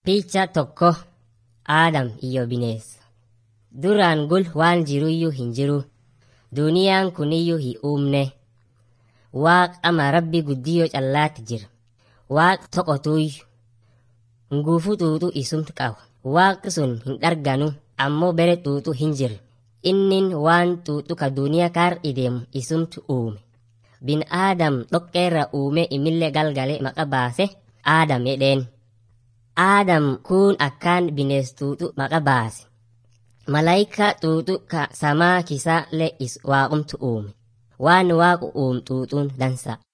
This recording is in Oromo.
Picha tokko Aadam iyyo bineessa. Duraan gul waan jiruyyuu hin jiru. Duniyaan kuniyyuu hin uumne. Waaq ama rabbi guddiyoo callaatti jira. Waaq toqotuyyu. Nguufuu xuuxuu isumtu qaba. Waaqi sun hin dharganu ammoo bere xuuxuu hin jirre. Innin waan xuuxuu ka duniyaa kaar ideemu isumtu uume. Bin Aadam dhoqqeerra uume imillee galgale maqa baase Aadam jedheen. Aadam kun akkaan binees xuuxuu maqa baase. Malaayika xuuxuu ka samaa kisaa le is waaqumtu uume. Waan waaqu uumu xuuxuun dansa.